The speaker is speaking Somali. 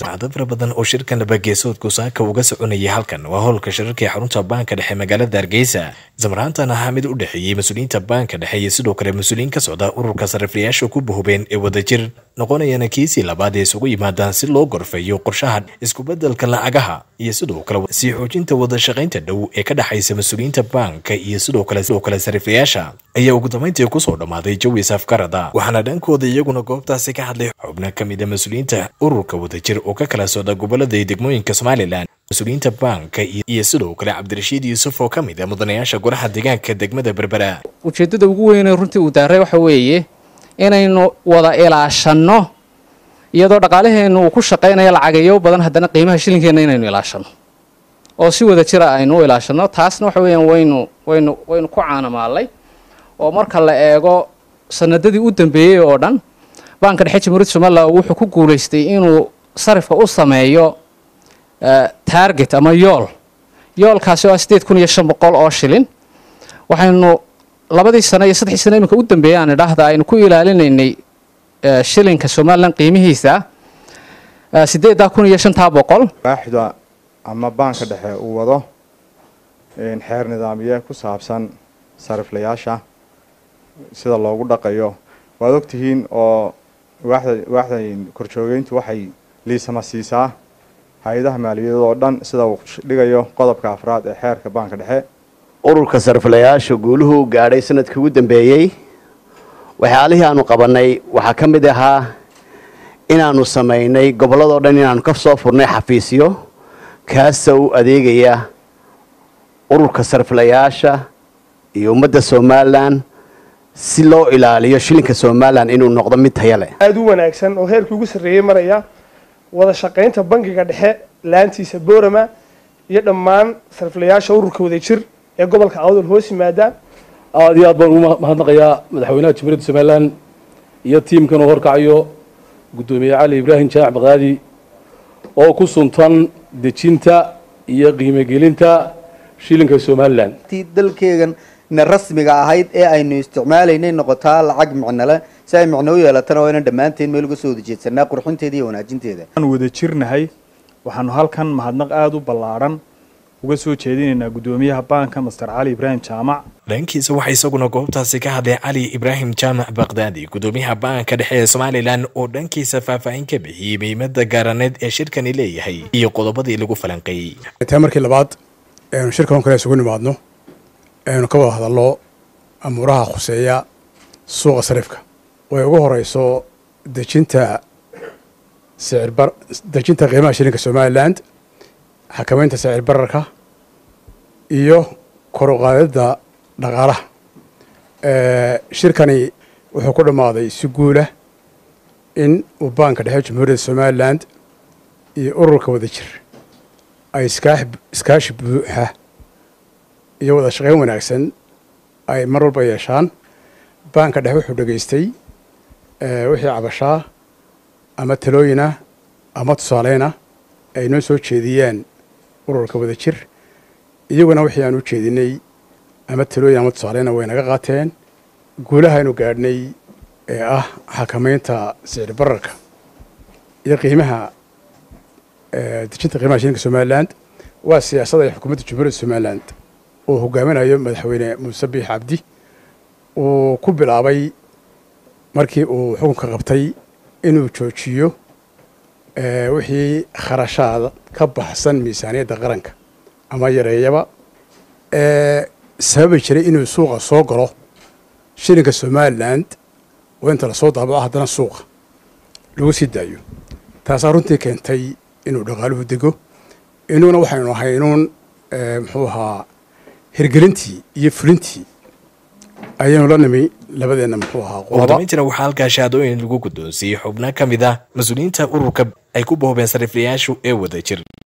sacdo fara badan oo shirkan labageesoodku saaka uga soconayay halkan waa howlka shirarka ee xarunta baanka dhexe magaalada hargeysa zamraantan ahaa mid u dhexeeyey mas-uuliyiinta baanka dhexe iyo sidoo kale mas-uuliyiin ka socda ururka sariflayaasha ku bahubeen ee wadajir noqonayana kiisii labaad ee isugu yimaadaan si loo gorfeeyo qorshaha iskubedelka lacagaha iyo sidoo kale sii xoojinta wadashaqaynta dhow ee ka dhexaysa mas-uuliyiinta baanka iyo sidoo kale sidoo kale sariflayaasha ayaa ugu dambeyntii kusoo dhammaaday jawi safkarada waxaana dhankooda iyaguna goobtaasi ka hadlay xubno ka mid a mas-uuliyiinta ururka wadajir oo ka kala socda gobolada iyo degmooyinka somalilan mas-uuliyiinta baanka iyo sidoo kale cabdirashiid yuusuf oo ka mid a mudanayaasha golaha deegaanka degmada berbera ujeeddada ugu weynee runtii uu daaray waxa weeye inaynu wada ilaashanno iyadoo dhaqaalaheennu uu ku shaqaynayo lacageeyo badan haddana qiimaha shilinkeenna inaynu ilaashanno oo si wada jira aynu u ilaashanno taasna waxa weeyaan waynu waynu waynu ku caanamaalay oo marka la eego sanadadii u dambeeyey oo dhan baanka dhexe jamhuuriyadda somalilan wuxuu ku guulaystay inuu sarifka u sameeyo target ama yool yoolkaasi oo ah sideed kun iyo shan boqol oo shilin waxaynu labadii sano iyo saddexdii sano iminka u dambeeyay aan idhaahda aynu ku ilaalinaynay shilinka somalilan qiimihiisa sideeddaa kun iyo shantaa boqol waaxda ama baanka dhexe uu wado xeer nidaamiye ku saabsan sariflayaasha sida loogu dhaqayo waad ogtihiin oo waaxda waaxda korjoogeyntu waxay liisama siisaa hay-adaha maaliyadeed oo dhan sida uu dhigayo qodobka afraad ee xeerka baanka dhexe ururka sariflayaasha guuluhu gaadhay sanadkii ugu dambeeyey waxyaalihii aanu qabanay waxaa ka mid ahaa inaanu samaynay gobolladoo dhan inaanu ka soo furnay xafiisyo kaasa u adeegaya ururka sariflayaasha iyo ummadda somalilan si loo ilaaliyo shilinka somalilan inuu noqdo mid taya leh aada u wanaagsan oo heerkii ugu sarreeyey maraya wada shaqaynta bangiga dhexe laantiisa boorama iyo dhammaan sariflayaasha ururka wadajir ee gobolka awdal hoos yimaada aada iyo aad baan ugu mahadnaqayaa madaxweynaha jamhuuriyadda somalilan iyo tiimkan uu horkacayo guddoomiye cali ibraahim jaamac baqdaadi oo ku suntan dejinta iyo qiimogelinta shilinka somalilan dalkeegan na rasmiga ahayd ee aynu isticmaalaynay noqotaa lacag micnole si ay micno u yeelatana waa inaan dhammaanteen meel uga soo wada jeedsanaa qurxinteeda iyo wanaajinteeda aan wada jirnahay waxaanu halkan mahadnaq aada u ballaadhan uga soo jeedinaynaa guddoomiyaha baanka master cali ibraahim jaamac dhankiisa waxaa isaguna goobtaasi ka hadlay cali ibraahim jaamac bakdaadi guddoomiyaha baanka dhexe ee somalilan oo dhankiisa faahfaahin ka bixiyey muhiimada gaaraneed ee shirkani leeyahay iyo qodobadii lagu falanqeeyey taa markii labaad eenu shirkan kale isugu nimaadno eenu ka wada hadallo amuuraha khuseeya suuqa sarifka way ugu horeyso dejinta sicirbar dejinta qiimaha shilinka somaliland xakamaynta sicir bararka iyo kor u qaadidda dhaqaalaha shirkani wuxuu ku dhammaaday si guulah in uu baanka dhexe jamhuuriyadda somaliland iyo ururka wadajir ay iskaashi buuxa iyo wada shaqayn wanaagsan ay mar walba yeeshaan baanka dhexe wuxuu dhegaystay wixii cabashaa ama talooyina ama tusaaleyna ay noo soo jeediyeen ururka wadajir iyaguna wixii aan u jeedinay ama talooyin ama tusaaleyna way naga qaateen guulahaynu gaadhnay ee ah xakamaynta sicir bararka iyo qiimaha dejinta qiimaha shilinka somaliland waa siyaasadda ay xukuumadda jamhuuriyadda somaliland uu hogaaminayo madaxweyne muuse biix cabdi uu ku bilaabay markii uu xukunka qabtay inuu joojiyo wixii kharashaada ka baxsan miisaaniyadda qaranka ama yareeyaba ee sababi jiray inuu suuqa soo galo shilinka somaliland oo inta lasoo daabaco haddana suuqa lagu sii daayo taasaa runtii keentay inuu dhaqaaluhu dego inuguna waxaynu ahay inuun muxuu ahaa hirgelintii iyo fulintii ayaynu la nimi labadeenna muxuu ahaa ugu dambeyntiina waxaa halkaa shahaadooyin lagu guddoonsiiyey xubno ka mid ah mas-uuliyiinta ururka ay ku boobeen sariflayaashu ee wadajir